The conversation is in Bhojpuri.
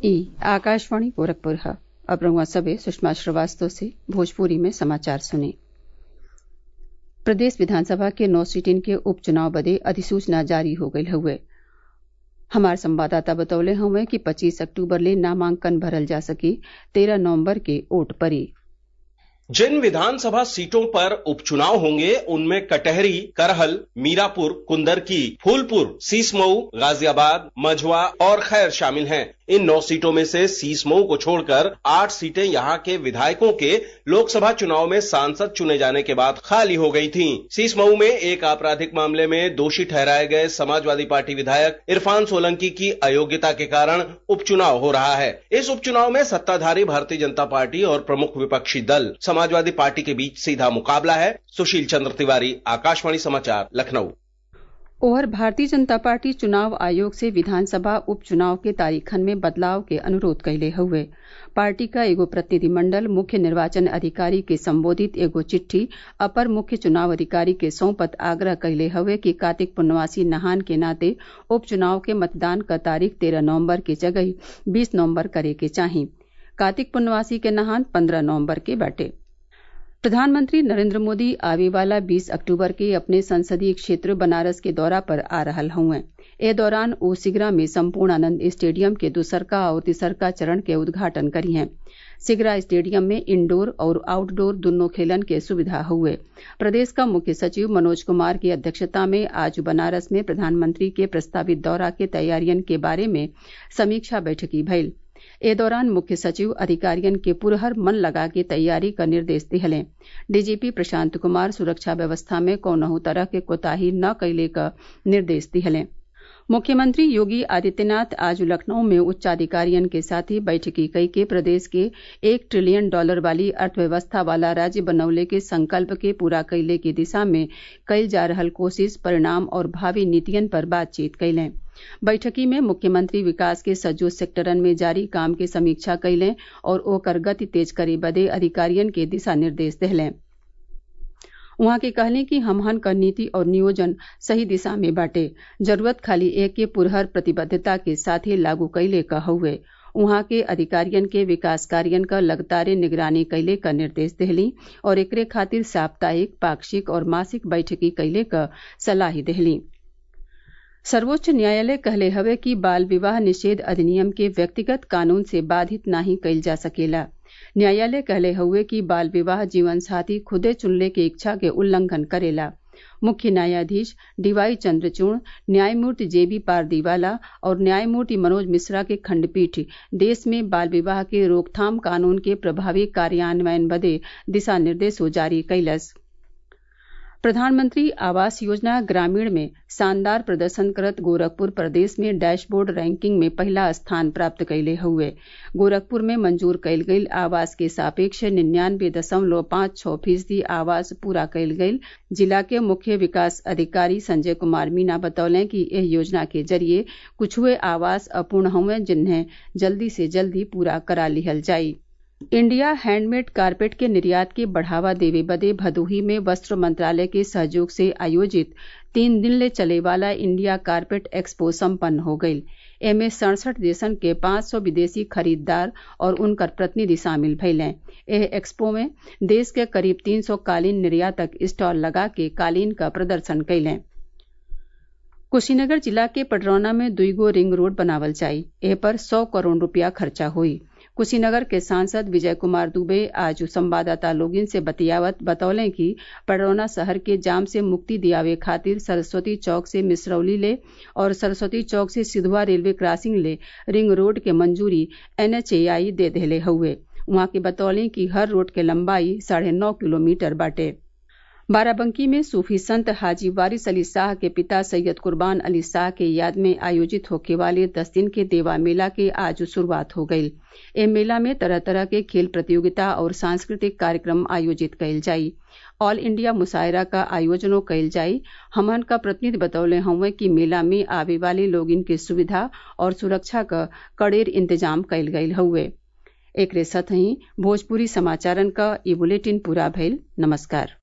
ई आकाशवाणी गोरखपुर है अब रउआ सभे सुषमा श्रीवास्तव से भोजपुरी में समाचार सुनी प्रदेश विधानसभा के नौ सीटिन के उपचुनाव बदे अधिसूचना जारी हो गयल हउवे हमार संवाददाता बतौले हउवे कि पच्चीस अक्टूबर ले नामांकन भरल जा सकी तेरह नवम्बर के वोट पड़ी जिन विधानसभा सीटों पर उपचुनाव होंगे उनमें कटहरी करहल मीरापुर कुंदरकी फूलपुर सीसमऊ गाजियाबाद मझवा और खैर शामिल हैं इन नौ सीटों में से सीसमऊ को छोड़कर आठ सीटें यहां के विधायकों के लोकसभा चुनाव में सांसद चुने जाने के बाद खाली हो गई थीं। सीसमऊ में एक आपराधिक मामले में दोषी ठहराए गए समाजवादी पार्टी विधायक इरफान सोलंकी की अयोग्यता के कारण उपचुनाव हो रहा है इस उपचुनाव में सत्ताधारी भारतीय जनता पार्टी और प्रमुख विपक्षी दल समाजवादी पार्टी के बीच सीधा मुकाबला है सुशील चंद्र तिवारी आकाशवाणी समाचार लखनऊ ओहर भारतीय जनता पार्टी चुनाव आयोग से विधानसभा उपचुनाव के तारीखन में बदलाव के अनुरोध कइले हउवे पार्टी का एगो प्रतिनिधिमंडल मुख्य निर्वाचन अधिकारी के संबोधित एगो चिट्ठी अपर मुख्य चुनाव अधिकारी के सौंपत आग्रह कइले हउवे कि कार्तिक पूर्णवासी नहान के नाते उपचुनाव के मतदान क तारीख तेरह नवम्बर के जगही बीस नवम्बर करे के चाही कार्तिक पूर्णवासी के नहान पंद्रह नवम्बर के बाटे प्रधानमंत्री नरेंद्र मोदी आवे वाला 20 अक्टूबर के अपने संसदीय क्षेत्र बनारस के दौरा पर आ रहल हउवे ए दौरान ओ सिगरा में संपूर्णानंद स्टेडियम के दूसरका और तिसरका चरण के उद्घाटन करिहें सिगरा स्टेडियम में इंडोर और आउटडोर दुन्नो खेलन के सुविधा हुए प्रदेश का मुख्य सचिव मनोज कुमार की अध्यक्षता में आज बनारस में प्रधानमंत्री के प्रस्तावित दौरा के तैयारियन के बारे में समीक्षा बैठकी भइल ए दौरान मुख्य सचिव अधिकारियन के पुरहर मन लगा के तैयारी क निर्देश दिहले डीजीपी प्रशांत कुमार सुरक्षा व्यवस्था में कौनहू तरह के कोताही न कैले क निर्देश दिहले मुख्यमंत्री योगी आदित्यनाथ आज लखनऊ में उच्चाधिकारियन के साथ ही बैठकी कई के प्रदेश के एक ट्रिलियन डॉलर वाली अर्थव्यवस्था वाला राज्य बनौले के संकल्प के पूरा कैले की दिशा में कइल जा रहल कोशिश परिणाम और भावी नीतियन पर बातचीत कैलें बैठकी में मुख्यमंत्री विकास के सज्जो सेक्टरन में जारी काम के समीक्षा कैलें और ओकर गति तेज करे बदे अधिकारियन के दिशा निर्देश देहलें उहाँ के कहले कि हमहन क नीति और नियोजन सही दिशा में बाटे जरूरत खाली एक के पुरहर प्रतिबद्धता के साथे लागू कैले क हउवे उहाँ के अधिकारियन के विकास कार्यन क लगातारे निगरानी कैले क निर्देश देहली और एकरे खातिर साप्ताहिक पाक्षिक और मासिक बैठकी कैले क सलाही देहली सर्वोच्च न्यायालय कहले हवे कि बाल विवाह निषेध अधिनियम के व्यक्तिगत कानून से बाधित नाही कइल जा सकेला न्यायालय कहले हउवे कि बाल विवाह जीवन साथी खुदे चुनले के इच्छा के उल्लंघन करेला मुख्य न्यायाधीश डीवाई चंद्रचूड़ न्यायमूर्ति जेबी पारदीवाला और न्यायमूर्ति मनोज मिश्रा के खंडपीठ देश में बाल विवाह के रोकथाम कानून के प्रभावी कार्यान्वयन बदे दिशा निर्देशो जारी कैलस प्रधानमंत्री आवास योजना ग्रामीण में शानदार प्रदर्शन करत गोरखपुर प्रदेश में डैशबोर्ड रैंकिंग में पहला स्थान प्राप्त कैले हुए गोरखपुर में मंजूर कैल गईल आवास के सापेक्ष निन्यानवे दशमलव पांच छह फीसदी आवास पूरा कैल गईल जिला के मुख्य विकास अधिकारी संजय कुमार मीना बतौले कि एह योजना के जरिए कुछुए आवास अपूर्ण हुए जिन्हें जल्दी से जल्दी पूरा करा लिहल जाई इंडिया हैंडमेड कारपेट के निर्यात के बढ़ावा देवे बदे भदोही में वस्त्र मंत्रालय के सहयोग से आयोजित तीन दिन ले चले वाला इंडिया कारपेट एक्सपो सम्पन्न हो गईल एमे सड़सठ देशन के पांच सौ विदेशी खरीददार और उनकर प्रतिनिधि शामिल भइलें एह एक्सपो में देश के करीब तीन सौ कालीन निर्यातक स्टॉल लगा के कालीन का प्रदर्शन कैलें कुशीनगर जिला के पडरौना में दुईगो रिंग रोड बनावल जाई एह पर सौ करोड़ रुपया खर्चा हुई कुशीनगर के सांसद विजय कुमार दुबे आज संवाददाता लोगिन से बतियावत बतौले कि पडरौना शहर के जाम से मुक्ति दियावे खातिर सरस्वती चौक से मिसरौली ले और सरस्वती चौक से सिधुआ रेलवे क्रॉसिंग ले रिंग रोड के मंजूरी एनएचएआई दे देले हउवे उहाँ के बतौले कि हर रोड के लंबाई साढ़े नौ किलोमीटर बाटे बाराबंकी में सूफी संत हाजी वारिस अली शाह के पिता सैयद कुर्बान अली शाह के याद में आयोजित होके वाले दस दिन के देवा मेला के आज शुरुआत हो गई ए मेला में तरह तरह के खेल प्रतियोगिता और सांस्कृतिक कार्यक्रम आयोजित कइल जाई ऑल इंडिया मुशायरा का आयोजनों कइल जाई हमन का प्रतिनिधि बतौले हउवे कि मेला में आवे वाले लोगिन के सुविधा और सुरक्षा क कड़ेर इंतजाम कइल गइल हउवे एकरे साथ ही भोजपुरी समाचारन का ये बुलेटिन पूरा भइल नमस्कार